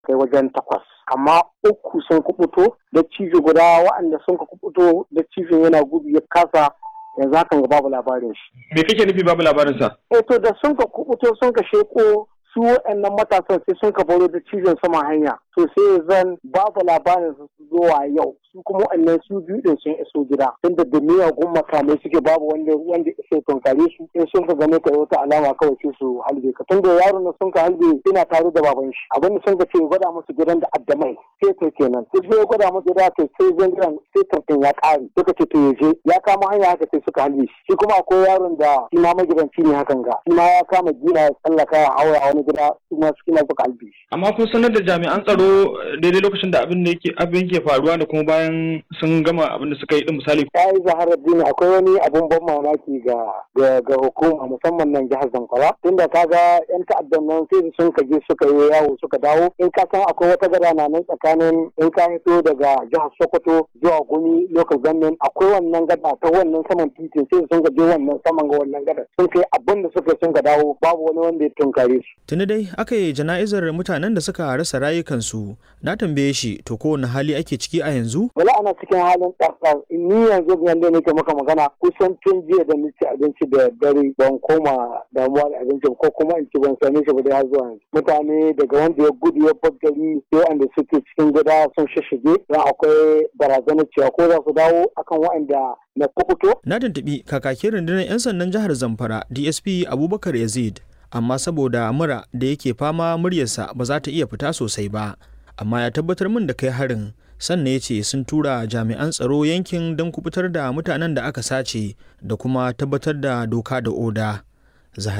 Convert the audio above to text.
kai wajen takwas amma uku sun kubuto da cijo guda waɗanda sun ka kubuto da cijo yana gudu ya kasa yanzu hakan ga babu labarin shi. Me kake nufi babu labarin sa? Eh to da sun ka kubuto sun ka sheko su waɗannan matasan sai sun ka baro da cizon sama hanya to sai zan babu labarin su zuwa yau su kuma waɗannan su biyu din sun iso gida tunda da miyagun makamai suke babu wanda wanda iso tunkare su in sun ka gane ka wata alama kawai sai su halbe ka tunda yaron na sun ka halbe ina tare da baban shi abin da sun ka ce gwada musu gidan da addamai sai to kenan sai sai gwada musu gida to sai zan gidan sai tantan ya ƙare suka ce to yaje ya kama hanya haka sai suka halbe shi shi kuma akwai yaron da shi ma magidanci ne hakan ga shi ma ya kama gina ya tsallaka ya haura a wani gida su ma su kina suka halbe shi. Amma kun sanar da jami'an tsaro daidai lokacin da abin da yake abin ke faruwa da kuma bayan sun gama abin da suka yi din misali. Ya yi zaharar dini akwai wani abun ban mamaki ga ga hukuma musamman nan jihar Zamfara tunda kaga yan ta'addan nan sai sun ka je suka yi yawo suka dawo in ka san akwai wata gada na nan tsakanin in ka fito daga jihar Sokoto zuwa Gumi local government akwai wannan gada ta wannan saman titin sai sun ka je wannan saman ga wannan gada sun kai abin da suka sun ka dawo babu wani wanda ya tunkare su. Tuni dai aka yi jana'izar mutanen da suka rasa rayukansu na tambaye shi to kowane hali ake ciki a yanzu? Wala ana cikin halin ɗarɗar ni yanzu yanda nake maka magana kusan tun jiya da nace abinci da dare ban koma damuwa da abinci ko kuma in ci ban same shi ba dai har zuwa yanzu. Mutane daga wanda ya gudu ya bar gari sai wanda suke cikin gida sun shishige don akwai barazanar cewa ko za su dawo akan waɗanda na kukuto. Na tuntuɓi kakakin rundunar 'yan sandan jihar Zamfara DSP Abubakar Yazid amma saboda mura da yake fama muryarsa ba za ta iya fita sosai ba amma ya tabbatar min da kai harin sannan ya ce sun tura jami'an tsaro yankin don kubutar da mutanen da aka sace da kuma tabbatar da doka da oda